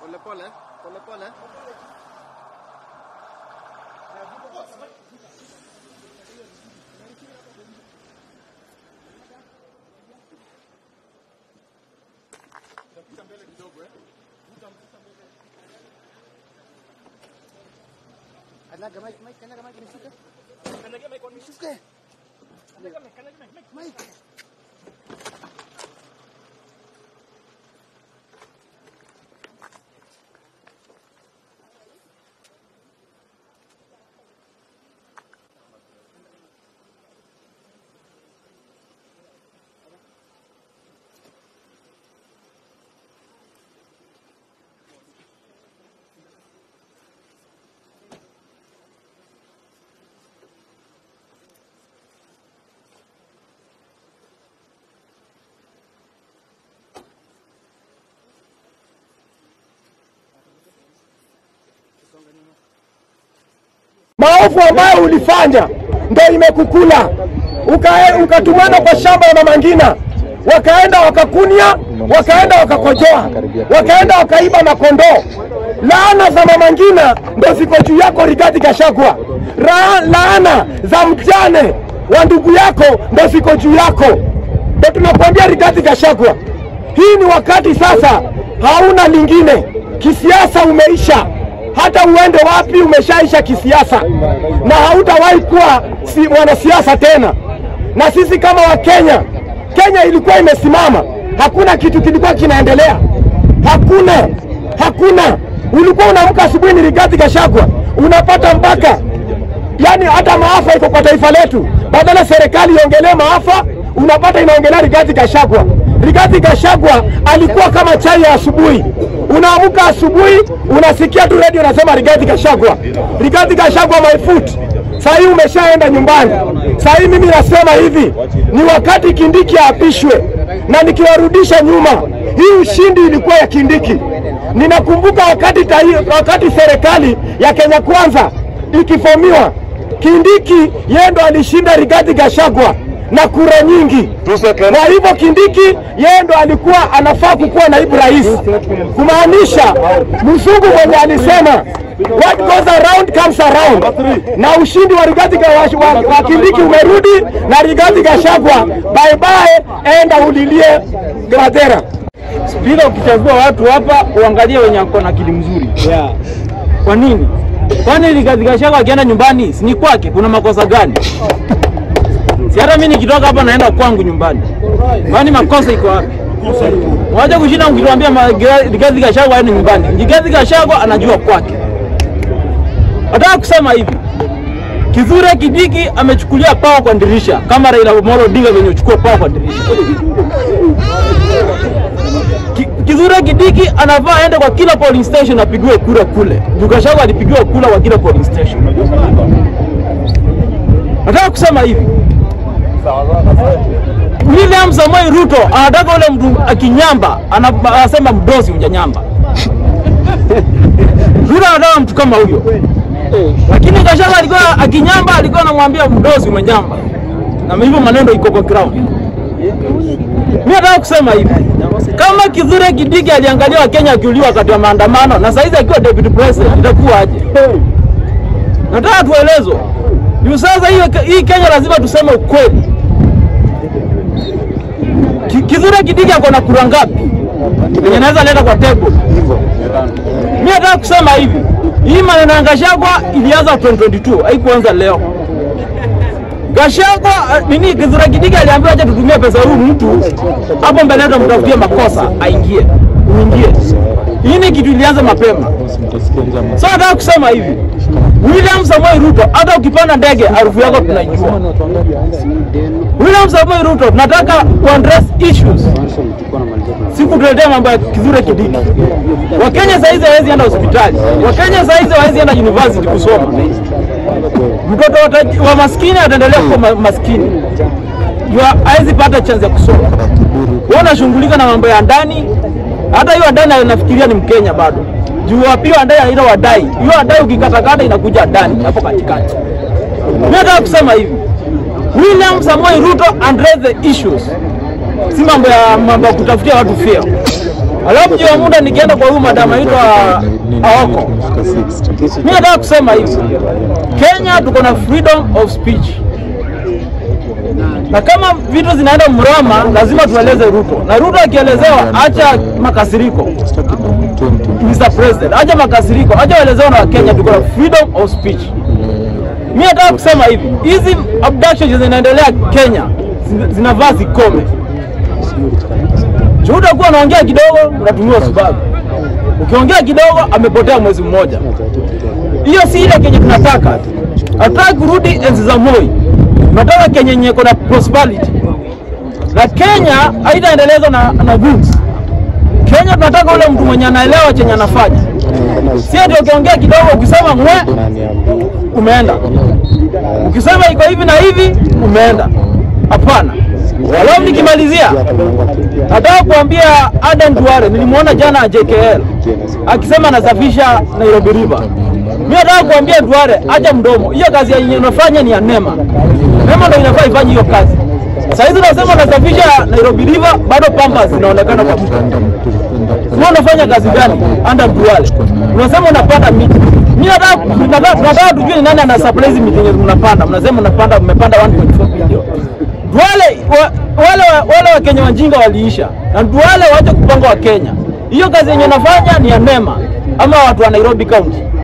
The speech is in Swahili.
Pole pole, pole pole. Kanyaga Mike, Mike, kanyaga Mike, nishuke. Nishuke. Mike. maovu ambayo ulifanya ndo imekukula Uka- ukatumana kwa shamba ya mama Ngina, wakaenda wakakunia, wakaenda wakakojoa, wakaenda wakaiba makondoo. Laana za mama Ngina ndo ziko juu yako Rigathi Gachagua. Ra- Laana za mjane wa ndugu yako ndo ziko juu yako. Ndo tunakuambia Rigathi Gachagua, hii ni wakati sasa, hauna lingine. Kisiasa umeisha hata uende wapi umeshaisha kisiasa na hautawahi kuwa si mwanasiasa tena. Na sisi kama Wakenya, Kenya ilikuwa imesimama, hakuna kitu kilikuwa kinaendelea, hakuna hakuna. Ulikuwa unaamka asubuhi ni Rigathi Gachagua, unapata mpaka yani hata maafa iko kwa taifa letu, badala serikali iongelee maafa, unapata inaongelea Rigathi Gachagua. Rigathi Gachagua alikuwa kama chai ya asubuhi. Unaamka asubuhi, unasikia tu redio unasema Rigathi Gachagua, Rigathi Gachagua my foot. Saa hii umeshaenda nyumbani. Saa hii mimi nasema hivi, ni wakati Kindiki aapishwe, na nikiwarudisha nyuma, hii ushindi ilikuwa ya Kindiki. Ninakumbuka wakati, tai- wakati serikali ya Kenya Kwanza ikifomiwa, Kindiki yeye ndo alishinda Rigathi Gachagua na kura nyingi. Kwa hivyo Kindiki yeye ndo alikuwa anafaa kukuwa naibu rais, kumaanisha mzungu mwenye alisema what goes around comes around, na ushindi wa Rigathi Ga- wa, wa Kindiki umerudi na Rigathi Gachagua, bye bye, enda ulilie Gradera. Bila ukichagua watu hapa uangalie wenye wako na akili mzuri. Kwa nini? Kwani Rigathi Gachagua akienda nyumbani si ni kwake? Kuna makosa gani? Si hata mimi nikitoka hapa naenda kwangu nyumbani. Kwani makosa iko wapi? Mwaje kushinda mkituambia ma- Gra- Rigathi Gachagua aende nyumbani. Rigathi Gachagua anajua kwake. Nataka kusema hivi. Kithure Kidiki amechukulia pawa kwa dirisha kama Raila Amolo Odinga venye uchukua pawa kwa dirisha. Ki- Kithure Kidiki anafaa aende kwa kila polling station apigiwe kura kule. Juu Gachagua alipigiwa kura kwa kila polling station. Nataka kusema hivi. William Samoei Ruto anataka ule mtu akinyamba ana- anasema mdozi hujanyamba. Ruto anataka mtu kama huyo. Lakini Gachagua alikuwa akinyamba alikuwa anamwambia mdozi umenyamba. Na hivyo maneno iko kwa ground. Mimi nataka kusema hivi. Kama Kithure Kindiki aliangalia Wakenya akiuliwa wakati wa maandamano na saizi akiwa deputy president itakuwa aje? Nataka tuelezwe. Juu sasa hiyo hii Kenya lazima tuseme ukweli. Ki- Kithure Kindiki ako na kura ngapi? Yenye naweza leta kwa table. Mimi nataka kusema hivi. Hii maneno ya Gachagua ilianza 2022, haikuanza leo. Gachagua uh, nini Kithure Kindiki aliambiwa aje tutumie pesa huyu mtu hapo mbele yetu mtafutie makosa aingie. Uingie. Hii ni kitu ilianza mapema. So nataka kusema hivi. William Samoei Ruto hata ukipanda ndege harufu yako tunaijua. William Samoei Ruto tunataka kuaddress issues. Si kutuletea mambo ya Kithure Kindiki. Wakenya saizi hawezi enda hospitali. Wakenya saizi hawezi enda university kusoma. Mtoto wa taj- wa maskini ataendelea kuwa ma- maskini. Juu hawezi pata chance ya kusoma. Wewe unashughulika na mambo ya ndani. Hata hiyo ndani anafikiria ni Mkenya bado. Juu wapi hiyo ndani ile wadai. Hiyo wadai ukikatakata inakuja ndani hapo katikati. Mimi nataka kusema hivi. William Samoei Ruto address the issues. Si mambo ya mambo ya kutafutia watu fear. Alafu juu ya muda nikienda kwa huyu madam anaitwa Aoko, mimi nataka kusema hivi, Kenya tuko na freedom of speech na kama vitu zinaenda mrama, lazima tueleze Ruto, na Ruto akielezewa, acha makasiriko. Mr. President, acha makasiriko, acha waelezewa na Wakenya, tuko na freedom of speech. Mimi nataka kusema hivi, hizi abductions zinaendelea Kenya zina- zinavaa zikome. Juu utakuwa unaongea kidogo, unatumiwa sababu. Ukiongea kidogo, amepotea mwezi mmoja. Hiyo si ile Kenya tunataka. Hatutaki kurudi enzi za Moi, tunataka Kenya yenye iko na prosperity, na Kenya haitaendelezwa na, na goods. Kenya tunataka ule mtu mwenye anaelewa chenye anafanya, si ati ukiongea kidogo ukisema ngwe umeenda, ukisema iko hivi na hivi umeenda. Hapana. Alafu nikimalizia, nataka kuambia Aden Duale, nilimwona jana JKL akisema anasafisha Nairobi River. Mimi nataka kuambia Duale, acha mdomo. Hiyo kazi yenye unafanya ni ya NEMA. NEMA ndio inafaa ifanye hiyo kazi. Sasa hizi unasema unasafisha Nairobi River, bado pampas zinaonekana kwa mto. Wewe unafanya kazi gani? Anda Duale. Unasema unapanda miti. Mimi nataka nataka nataka tujue ni nani ana supply hizi miti yenye mnapanda. Mnasema mnapanda mmepanda 1.4 bilioni. Duale wa, wale wa- wale wa Kenya wajinga waliisha. Na Duale waache kupanga wa Kenya. Hiyo kazi yenye unafanya ni ya NEMA ama watu wa Nairobi County.